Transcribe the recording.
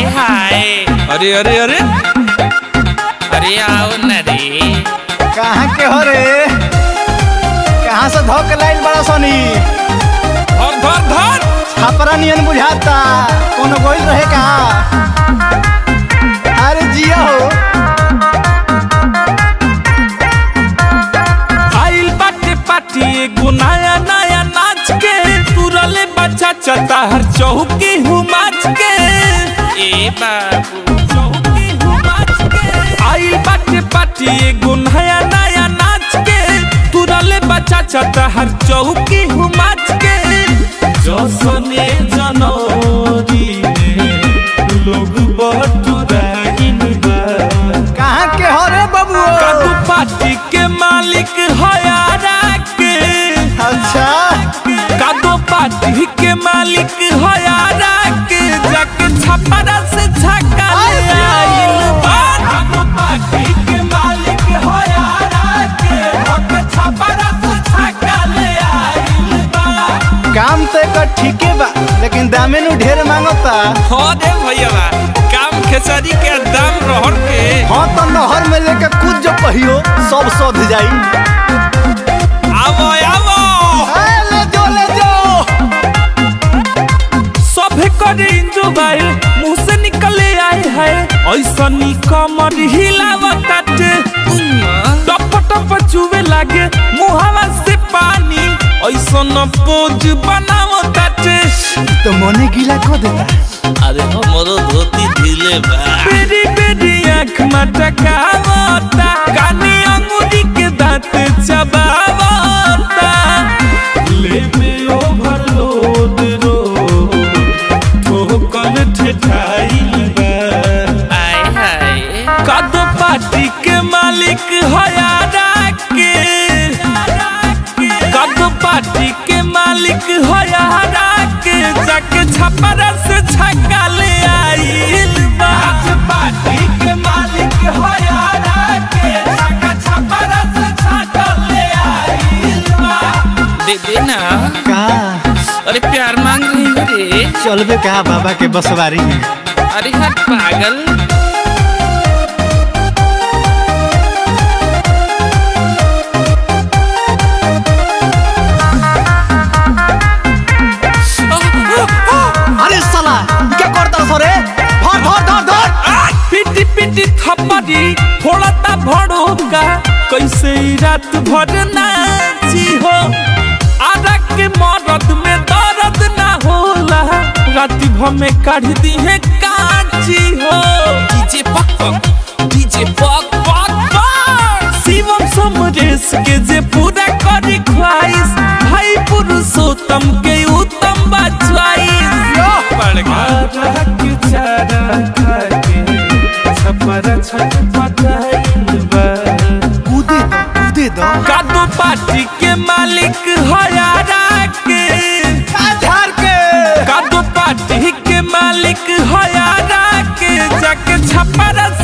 आए हाय अरे अरे अरे अरे आओ न रे कहाँ के हो रे कहाँ से धोके लाइल बड़ा सोनी धर धर धर छापरा नियन बुझाता कोनो गोइल रहे का अरे जिया हो आइल बाटे पाटी एगो नया नया नाच के तुरले बच्चा चलता हर चौकी हूँ माच के ए बाबू चौकी हूँ माच के आइल बाटे पाटी एगो नया नया नाच के तुरले बच्चा चलता हर चौकी हूँ माच के जसने जनौरी में लोग बटुराइन बा कहाँ के हो रे बबुओ कादू पार्टी के मालिक हयारा के अच्छा कादू पार्टी के मालिक हयारा के जाके छपरा से छक्का ले आइल बा कादू पार्टी के मालिक हयारा के जाके छपरा से छक्का ले आइल बा काम तो एक ठीके बा लेकिन दामे नु ढेर मांगता हो दे भैया काम खेसारी के दाम रहर के हाँ तो नहर में लेके कूद जो पहियो सब सोध जाई आवो आवो ए, ले जो ले जो सभे करे इंजोबाइल मुंह से निकले आए है ऐसा नी कमर हिलावताटे टप टप चुवे लागे मुहावा से पानी ऐसा न पोज बनावताटे तो मने गीला को देता अरे हमरो धोती ढीले बा बेरी बेरी आँख मटकावता कानी अंगूरी के दांत चबावता लेबे ओवरलोड रो ठोकर ठेठाइल बा आय हाय कद पार्टी के मालिक हयारा के कद पार्टी के मालिक हयारा के जाके छपरा से छक्का ले आइल बा पार्टी के मालिक हयारा के जाके छपरा से छक्का ले आइल बा दे दे ना का अरे प्यार मांग रही हो रे चलबे का बाबा के बसवारी में अरे हट पागल अरे साला क्या करता सो रे धर धर धर धर पिटी पिटी थप्पड़ी फोड़ता भड़ोका कैसे ई रात भर नाची हो आधा के मरद में दर्द ना होला राति भर में काढ़ दी है काची हो डीजे पक पक डीजे पक पक पक शिवम समरेश के जे पूरा करी ख्वाहिश भाई पुरुषोत्तम के उत्तम बा च्वाइस पड़गा के चारा खाके छपरा छटपटाइल बा कूदे दो कूदे दो कादू पार्टी के मालिक हयारा के झार के कादू पार्टी के मालिक हयारा के जाके छपरा